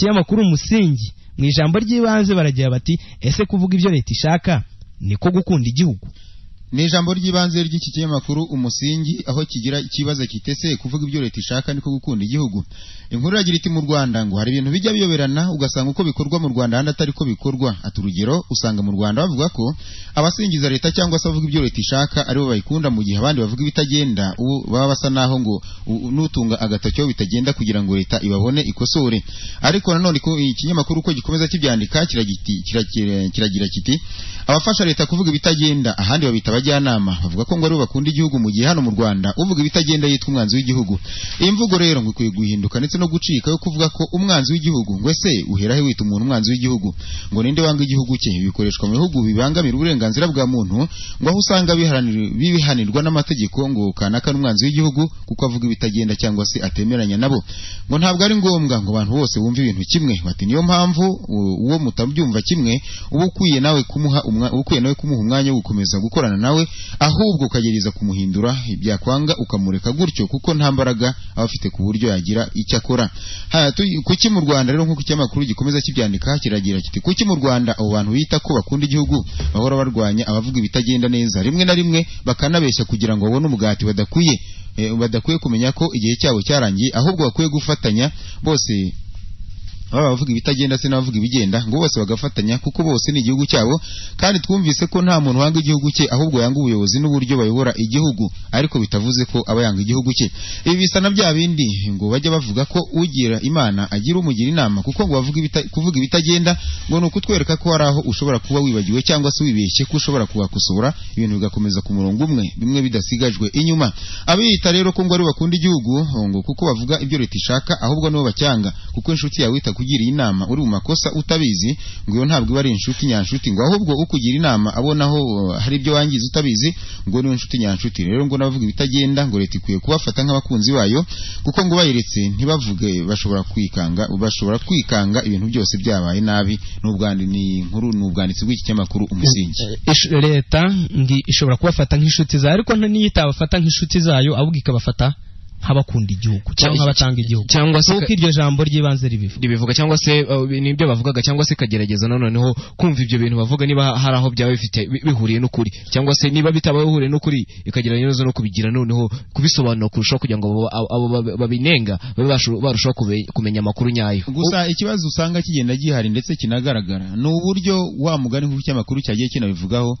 kinyamakuru umusingi mu ijambo ry'ibanze baragira bati ese kuvuga ibyo leta ishaka niko gukunda igihugu ni ijambo ry'ibanze ry'iki kinyamakuru umusingi aho kigira ikibazo kitese kuvuga ibyo leta ishaka niko gukunda igihugu inkuru iragira iti mu rwanda ngo hari ibintu bijya biyoberana ugasanga uko bikorwa mu rwanda ahandi atari ko bikorwa ati urugero usanga mu rwanda bavuga ko abasingiza leta cyangwa se abavuga ibyo leta ishaka aribo bayikunda mu gihe abandi bavuga ibitagenda ubu baba basa naho ngo u- n'utunga agatoki aho bitagenda kugira ngo leta ibabone ikosore ariko nanone ku- ikinyamakuru uko gikomeza kibyandika kiragira kiti- kiragira- kiragira kiti abafasha leta kuvuga ibitagenda ahandi babita abajyanama bavuga ko ngo aribo bakunda igihugu mu gihe hano mu Rwanda uvuga ibitagenda yitwa umwanzi w'igihugu iyi mvugo rero ngo ikwiye guhinduka ndetse no gucika yo kuvuga ko umwanzi w'igihugu ngo ese uhera he wita umuntu umwanzi w'igihugu ngo ninde wanga igihugu cye Ibi bikoreshwa mu bihugu bibangamira uburenganzira bwa muntu ngo aho usanga biharanira- bibihanirwa n'amategeko ngo kanaka n'umwanzi w'igihugu kuko avuga ibitagenda cyangwa se atemeranya nabo ngo ntabwo ari ngombwa ngo abantu bose bumve ibintu kimwe bati niyo mpamvu u- uwo mutabyumva kimwe uba ukwiye nawe kumuha umwa- uba ukwiye nawe kumuha umwanya wo gukomeza gukorana nawe ahubwo ukagerageza kumuhindura ibyakwanga ukamureka gutyo kuko nta mbaraga aba afite ku buryo yagira icyo akora Ha, tu- kuki mu Rwanda rero nk'uko ikinyamakuru gikomeza kibyandika kiragira kiti kuki mu Rwanda abo bantu bita ko bakunda igihugu bahora barwanya abavuga ibitagenda neza rimwe na rimwe bakanabeshya kugira ngo babone umugati badakwiye Eh, badakwiye kumenya ko igihe cyabo cyarangiye ahubwo bakwiye gufatanya bose baba abavuga ibitagenda se n'abavuga ibigenda ngo bose bagafatanya kuko bose ni igihugu cyabo kandi twumvise ko nta muntu wanga igihugu cye ahubwo yanga ubuyobozi n'uburyo bayobora igihugu ariko bitavuze ko aba yanga igihugu cye ibi bisa na bya bindi ngo bajya bavuga ko ugira imana agira umugira inama kuko ngo bavuga ibita, kuvuga ibitagenda ngo ni ukutwereka ko hari aho ushobora kuba wibagiwe cyangwa se wibeshye ko ushobora kuhakosora ibintu bigakomeza ku murongo umwe bimwe bidasigajwe inyuma abiyita rero ko ngo ari bakunda igihugu ngo kuko bavuga ibyo leta ishaka ahubwo nibo bacyanga kuko inshuti yawe itakugiriye inama uri mu makosa utabizi ngo iyo ntabwo iba ari inshuti nyanshuti ngo ahubwo ukugira inama abonaho uh, hari ibyo wangiza utabizi ngo niyo inshuti nyanshuti rero ngo n'abavuga ibitagenda ngo leta ikwiye kubafata nk'abakunzi bayo kuko ngo bayiretse ntibavuge bashobora kwikanga bashobora kwikanga ibintu byose byabaye nabi n'ubwandi ni inkuru ni ubwanditsi bw'iki kinyamakuru umusingi Ish- leta ndi ishobora kubafata nk'inshuti zayo ariko nta- niyo itabafata nk'inshuti zayo ahubwo ikabafata nk'abakunda igihugu cyangwa nk'abatanga igihugu cyangwa se nk'uko iryo jambo ry'ibanze ribivuga ribivuga cyangwa se uh, nibyo bavugaga cyangwa se ikagerageza noneho kumva ibyo bintu bavuga niba hari aho byaba bifite bi- bihuriye n'ukuri cyangwa se niba bitaba bihuriye n'ukuri ikagerageza no kubigira noneho kubisobanura kurushaho kugira ngo abo- abo- abo babi- babinenga babe bashu- barushaho kube- kumenya amakuru nyayo gusa ikibazo usanga kigenda gihari ndetse kinagaragara ni uburyo wa mugani nk'uko ikinyamakuru cyagiye kinabivugaho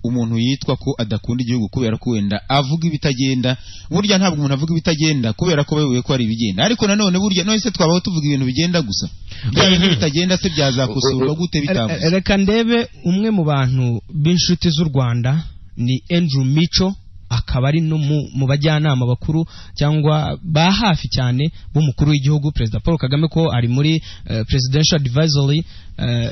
umuntu yitwa ko adakunda igihugu kubera ko wenda avuga ibitagenda burya ntabwo umuntu avuga ibitagenda kubera ko bayoboye ko hari ibigenda ariko nanone burya none se twabaho tuvuga ibintu bigenda gusa bya bintu bitagenda se byazakosorwa gute bitavuze Re- reka ndebe umwe mu bantu b'inshuti z'u rwanda ni andrew mico akaba ari no mu mu bajyanama bakuru cyangwa ba hafi cyane b'umukuru w'igihugu perezida paul kagame ko ari muri eh, presidential advisory eh,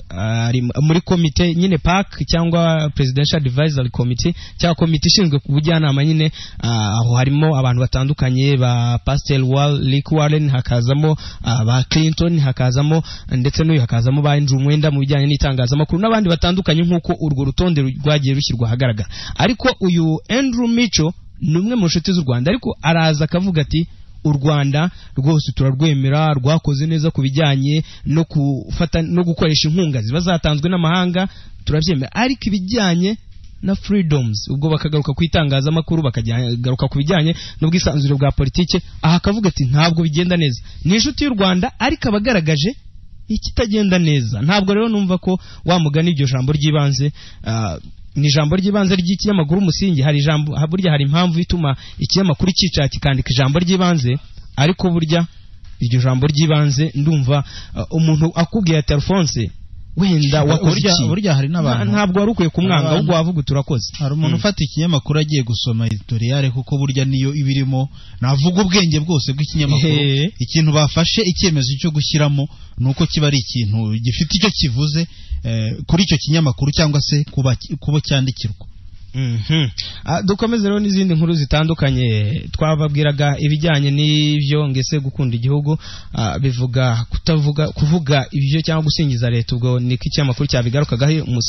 ari mu- muri komite nyine pac cyangwa presidential advisory committee cyangwa komite ishinzwe ku bujyanama nyine ah, aho harimo abantu batandukanye ba pastel wal rick warren hakazamo ah, ba clinton hakazamo ndetse n'uyu hakazamo ba andrew mwenda mu bijyanye n'itangazamakuru n'abandi batandukanye nk'uko urwo rutonde ru- rwagiye rushyirwa ahagaragara ariko uyu andrew mico ni umwe mu nshuti z'u rwanda ariko araza akavuga ati u rwanda rwose turarwemera rwakoze neza ku bijyanye no gufata no gukoresha inkunga ziba zatanzwe n'amahanga turabyemera ariko ibijyanye na freedoms ubwo bakagaruka ku itangazamakuru bakagaruka ku bijyanye n'ubwisanzure bwa politike aha akavuga ati ntabwo bigenda neza ni inshuti y'u rwanda ariko abagaragaje ikitagenda neza ntabwo rero numva ko wamugana iryo jambo ry'ibanze ah, ni ijambo ry'ibanze ry'ikinyamakuru umusingi hari ijambo ha- burya hari impamvu ituma ikinyamakuru cyicara kikandika ijambo ry'ibanze ariko burya iryo jambo ry'ibanze ndumva ah, umuntu akubwiye ati alphonse wenda wakoze burya, iki burya hari Nta- n'abantu ntabwo wari ukwiye kumwanga Abantu- ahubwo wavuga uti urakoze hari umuntu ufata ikinyamakuru agiye gusoma editoriyale kuko burya niyo iba irimo navuga ubwenge bwose bw'ikinyamakuru Ehe. ikintu bafashe icyemezo cyo gushyiramo ni uko kiba ari ikintu gifite icyo kivuze eh, kuri icyo kinyamakuru cyangwa se kuba kubo cyandikirwa Mhm. Ah, dukomeze rero n'izindi nkuru zitandukanye twababwiraga ibijyanye n'ibyo ngese gukunda igihugu ah, bivuga kutavuga kuvuga ibyo cyangwa gusingiza leta ubwo niko ikinyamakuru cyabigarukagaho umunsi